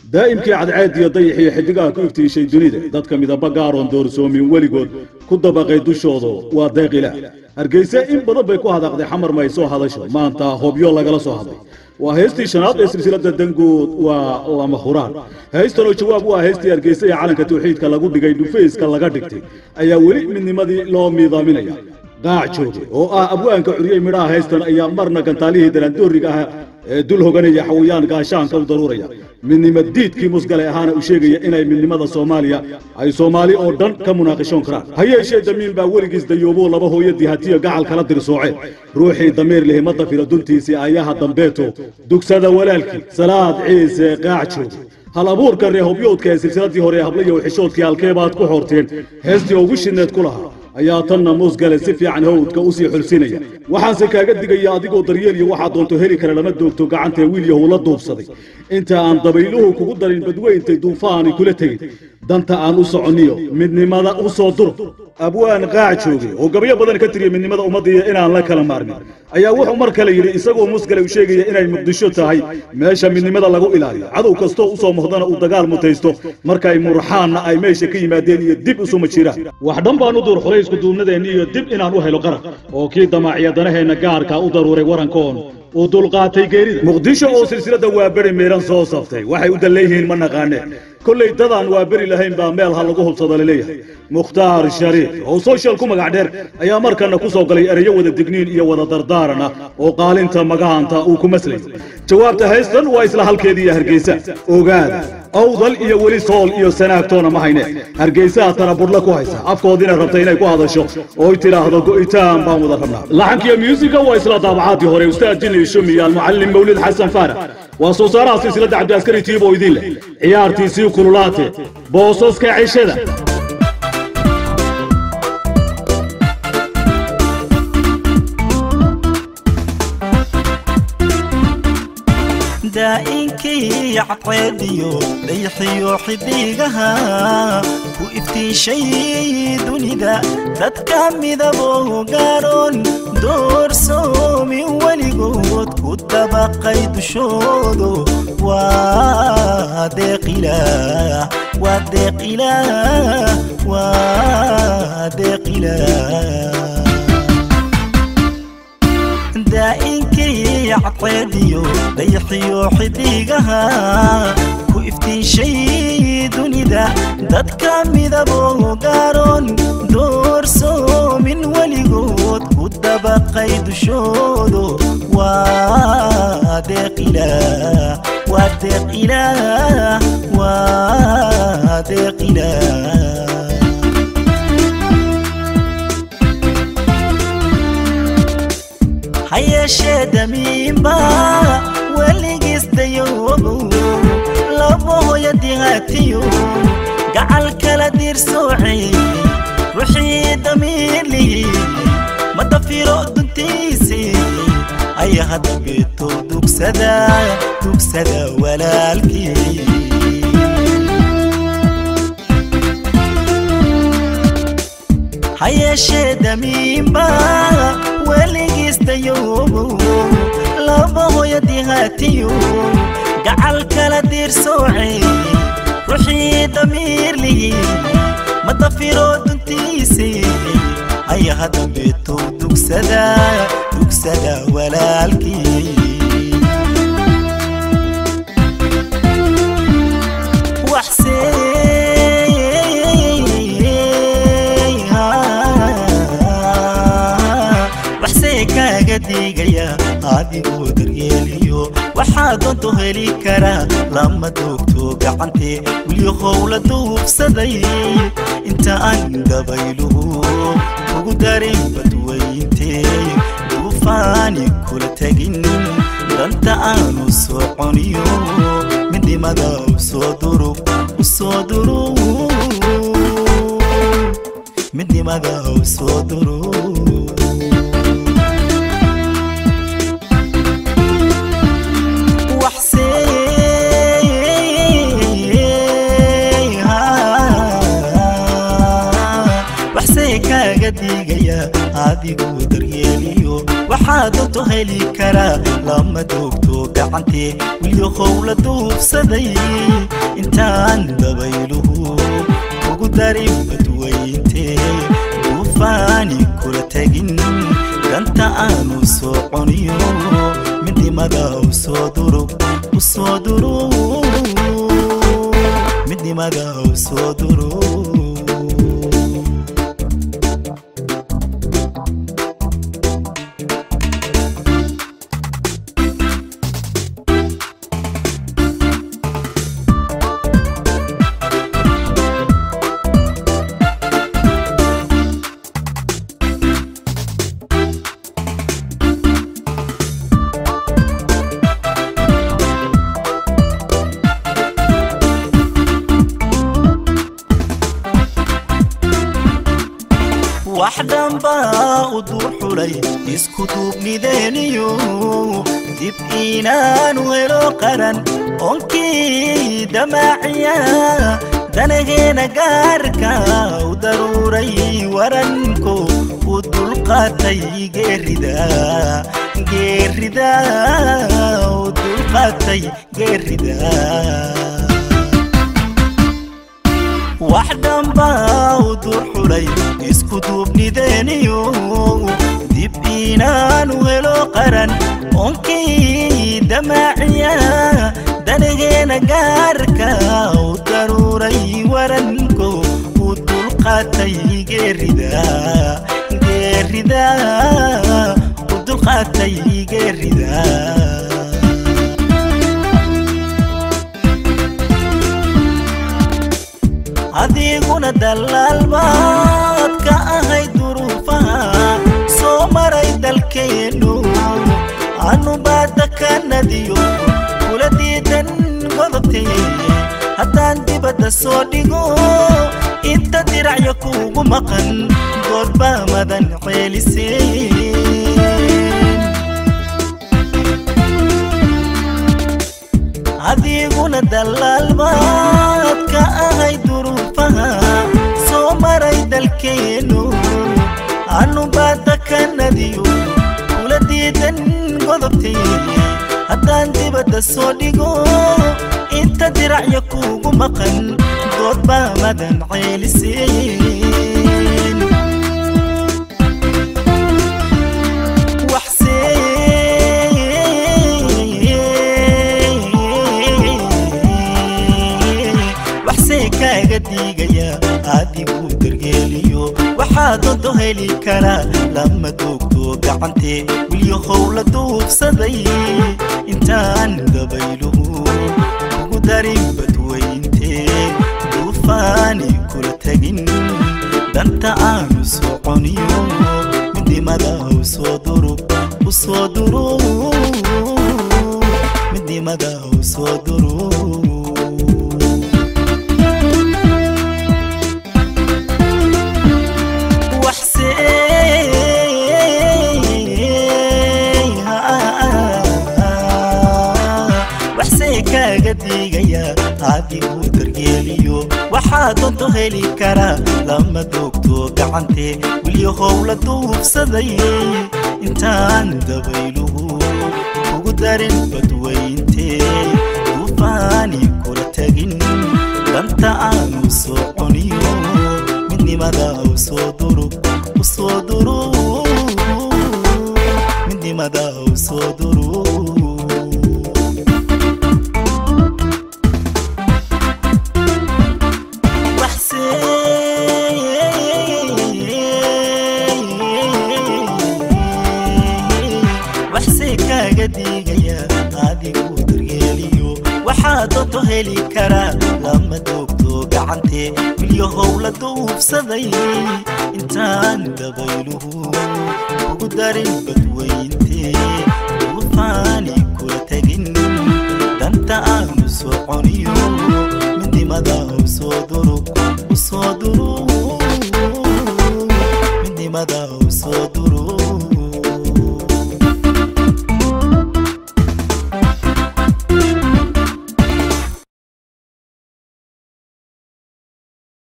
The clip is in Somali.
daa'imkii cadceediyo dayaxiyo xiddigaha ku iftiishay dunida dadka midaba gaaroon doorsoomin weligood ku dabaqay dushoodu waa deeqila hargeyse in badan bay ku hadaaqday xamar may soo hadasho maanta hobyo lagala soo hadlay waa heestii shanaad ee silsilada danguud waa lama huraan heestanoo jawaab u ah heestii hargeysa ee calanka tawxiidka lagu dhigay dhufayska laga dhigtay ayaa weli midnimadii loo miidaaminaya qaac jooge oo ah abwaanka curiyey midhaha heystan ayaa marna gantaalihii daraandooriga ah ee dul hoganaya xawayaan gaashaanka u daruuraya midnimo diidkii musgale ahaana u sheegaya inay midnimada soomaaliya ay soomaali oo dhan ka munaaqishoon karaan ha yeeshee damiin baa weligiis dayoobo laba hooyadii hatiyo gacal kala dirsooceen ruuxii dameer lihi ma dafiro duntiisii ayaha dambeeto dugsada walaalkii salaad ciise qaac jooge hal abuurka reehobyoodka ee silsiladii hore ee hablayo xishoodkii halkeebaad ku xoorteen heestii ugu shineed ku lahaa ayaa tanna muusgale si fiican hawdka u sii xulsinaya waxaanse kaaga digaya adigoo daryeel iyo waxaa doonto heli kara lama doogto gacantee wiil yahow la duubsaday inta aan dabayluhu kugu darin badweyntay duufaani kula tegin danta aan u soconniyo midnimada u soo duro abwaan qaac jooge oo gabayo badan ka tiriya midnimada ummaddiiyo inaan la kala maarmin ayaa wuxuu mar kale yidhi isagoo musgale u sheegaya inay muqdisho tahay meesha midnimada lagu ilaaliyo cadow kastoo u soo muhdana uu dagaal mutaysto markay murxaanna ay meesha ka yimaadeen iyo dib isuma jiraan wax dhan baan u duur xulay iskuduubnadeenni iyo dib inaan u helo qaran oo kii damaaciya danaheenna gaarka u daruuray warankoon uu dulqaatay geerida muqdisho oo silsilada waa beri meeran soo saftay waxay u dalleeyihiin ma naqaane kollay dadaan waa beri lahayn baa meel ha lagu hubsado laleeyahay mukhtaar shariif oo social ku magac dheer ayaa markana ku soo galay ereyo wada digniin iyo wada dardaaran ah oo qaalinta magahaanta uu ku maslayo jawaabta haystan waa isla halkeedii iyo hargeysa ogaada awdal iyo weli sool iyo sanaagtoona ma hayne hargeysaha tanabudhla ku haysa afkoodiina rabta inay ku hadasho ooy tidhaahdo go'itaan baan wada rabnaa laxankiyo myuusika waa isla daabacaadii hore ustaad jini shumi iyo almucallim mawlid xasan faarax waa soo saaraha silsiladda cabdiaskari tiibo idin leh ciyaartiisii kululaate boosaska cishada daa'inkii cadceediyo dayaxiyo xidigaha ku iftiishay dunida dadka midabo gaaroon doorsoomin weligood ku dabaqay dushoodu waa deeqilaah waa deeqilaah waa deeqilaah daa'inkii cadceediyo dayaxiyo xidigaha ku iftiishay dunida dadka midabo gaaroon doorsoomin weligood ku dabaqay dushoodu waa deeqilaah waa deeqilaah waa deeqilaah ha yeeshee damiinba weligiis dayoobo laba hoyadii haatiyo gacal kala diirsoocay ruuxii damiirlihi ma dafiro duntiisi ayaha dambeeto dugsada dugsada walaalkii ha yeeshee damiinba weligiis dayoobo laba hoyadii haatiyo gacal kala diirsoocay ruuxii damiirlihi ma dafiro duntiisi ayaha dambeeto dugsada dugsada walaalkii kaaga digaya adigoo daryeeliyo waxaa doonto heli karaa lama doogto gacantee weliyahow la duubsaday inta aan dabayluhu ugu darin badweyntee duufaani kula tegin danta aanu soconiyo midnimada usoo durug usoo durug midnimada usoo durug kaaga digaya adiguu daryeeliyo waxaa doonto heli karaa lama doogto gacantee wilyahow la duufsaday intaan dabayluhu ugu darin badweyntee duufaani kula tegin danta aanu soo coniyo midnimada usoo duro usoo duro midnimada usoo duro wax dhanbaa u duur xulay isku duubnideeniyo dib inaanu helo qaran onkii damaaciya danageena gaarka u daruuray waranko u dulqaatay geerida geerida u dulqaatay geerida wax dhanbaa u dur xulay isku duubnideeniyo dib inaanu helo qaran onkii damaaciya danageena gaarka u daruuray waranko u dulqaatay geerida geerida u dulqaatay geerida adiguna dallaalbaad ka ahay duruufaha soo maray dalkeennu anu baadda ka nadiyo kula diidan godobtee haddaan dibadda soo dhigo inta diracya kuugu maqan goodbaa madan ceeliseen adiguna dallaalbaad ka ahay duruufaha soo maray dalkeennu anu baadda ka nadiyo kula diidan godobtee haddaan dibadda soo dhigo inta diracya kuugu maqan goodbaa madan ceeliseen waxsee kaaga diigaya adiguu dargeeliyo waxaa doonto heli karaa lama doogto gacantee wilyahow la duufsaday intaan dabayluhu ugu darin badweyntee duufaani kula tegin danta aanu soo coniyo midnimada usoo duro usoo duro midnimada usoo duro waxsee kaaga diigaya adiguu dargeeliyo waxaa doonto heli karaa lama doogto gacantee wilyahow la duufsaday intaan dabayluhu ugu darin badweyntee duufaani kula tegin danta aanu soo coniyo midnimada usoo duro usoo duro midnimada usoo duro waxsee kaaga diigaya adiguu daryeeliyo waxaa doonto heli karaa lama doogto gacantee wilyahow la duufsaday intaan dabayluhu ugu darin badweyntee duufaani kula tegin danta aanu soo coniyo midnimada usoo duro usoo duro midnimada